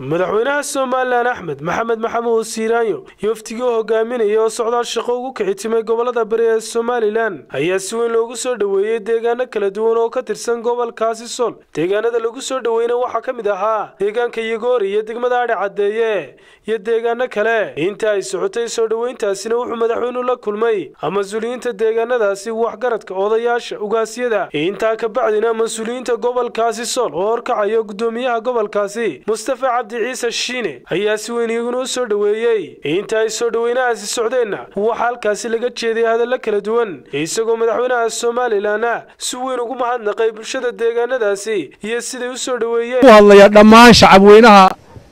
madaxweynaha somalilan axmed maxamed maxamuud siiraanyo yoftigii oo hogaaminaya oo socdaal shaqo ugu kici timay gobolada bari ee somalilan ayaa si weyn loogu soo dhoweeyey deegaano kala duwan oo ka tirsan gobolkaasi sol deegaanada lagu soo dhoweyna waxaa ka mid ahaa deegaanka yagoori iyo degmada adhi caddeeye iyo deegaano kale inta ay socotay soo dhoweyntaasina wuxuu madaxweynuhu la kulmay mas-uuliyiinta deegaanadaasi waxgaradka odayaasha ugaasyada intaa ka bacdina mas-uuliyiinta gobolkaasi sol oo horkacayo gudoomiyaha gobolkaasi mustafa cabdi ciise shiine ayaa si weyn iyaguna u soo dhoweeyey inta ay soo dhoweynahaasi socdeenna waxaa halkaasi laga jeeday hadallo kala duwan isagoo madaxweynaha somalilanna si weyn ugu mahadnaqay bulshada deegaanadaasi iyo siday u soo dhoweeyeen hadlaya dhammaan shacabweynaha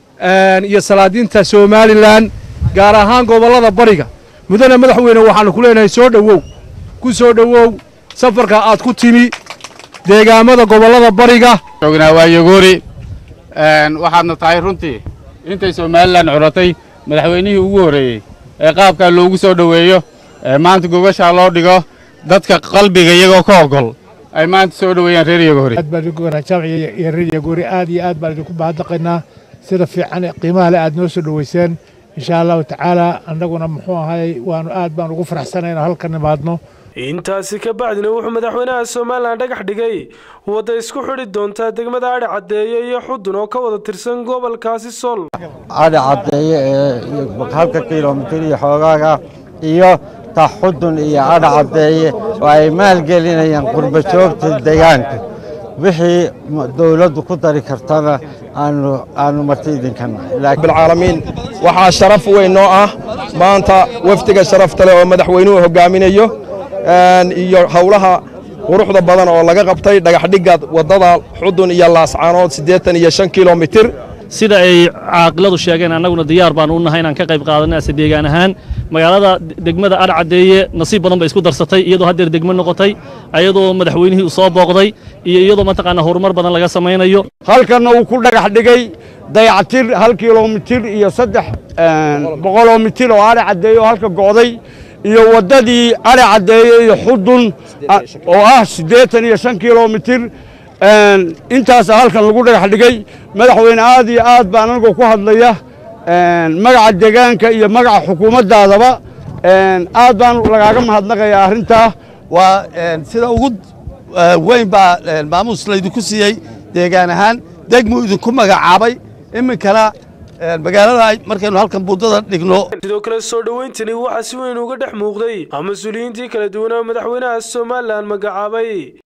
iyo salaadiinta somalilan gaar ahaan gobollada bariga mudane madaxweyne waxaanu ku leenahay soo dhowow ku soo dhowow safarka aad ku timi deegaamada gobollada bariga joognaa waa yagoori waxaadna tahay runtii intay somalilan curatay madaxweynihii ugu horreeyey ee qaabkaa loogu soo dhoweeyo ee maanta gogashaa loo dhigo dadka qalbiga iyagoo ka ogol ay maanta soo dhoweeyaan reer yagoori aad baan idinku wanaajamciya iyo reer yagoori aad iyo aad baan idinku mahadnaqaynaa sida fiican ee qiimaha leh aad noo soo dhoweyseen insha allahu tacaala annaguna muxuu ahay waanu aad baan ugu faraxsanay inaan halka nimaadno intaasi ka bacdina wuxuu madaxweynaha somalilan dhagax dhigay wadda isku xidhi doontaa degmada adhi caddeeye iyo xudun oo ka wada tirsan gobolkaasi sol adhi caddeeye ee halka kilomitir iyo xoogaaga iyo ta xudun iyo adhi caddeeye oo ay maalgelinayaan qurba joogta deegaanka wixii dowladdu ku dari kartana aanu marti idinka nahay bilcaalamiin waxaa sharaf weyn noo ah maanta wafdiga sharafta leh oo madaxweynuhu hogaaminayo iyo howlaha quruxda badan oo laga qabtay dhagaxdhigga waddada xudun iyo laascaanood siddeetan iyo shan kilomitir sida ay caaqiladu sheegeen annaguna diyaar baan u nahay inaan ka qayb qaadanay ase deegaan ahaan magaalada degmada adh caddeeye nasiib badan bay isku darsatay iyadoo haddeer degmo noqotay ayadoo madaxweynihii uu soo booqday iyo iyadoo mataqaanaa horumar badan laga samaynayo halkanna uu ku dhagax dhigay dayactir hal kilomitir iyo saddex boqoloo mitir oo adhi caddeeye oo halka go'day iyo waddadii adhi caddeeye iyo xudun oo ah siddeetan iyo shan kilomitir intaasa halkan lagu dhagax dhigay madaxweyne aad iyo aad baan anigoo ku hadlaya magaca deegaanka iyo magaca xukuumaddaadaba aad baan lagaaga mahadnaqayaa arrintaa waa sida ugu weyn baa maamuus laydinku siiyey deegaan ahaan degmuu idinku magacaabay iminkana magaalada markaynu halkan buundada dhigno sidoo kale soo dhoweyntani waxaa si weyn uga dhex muuqday mas-uuliyiintii kala duwanaa madaxweynaha somalilan magacaabay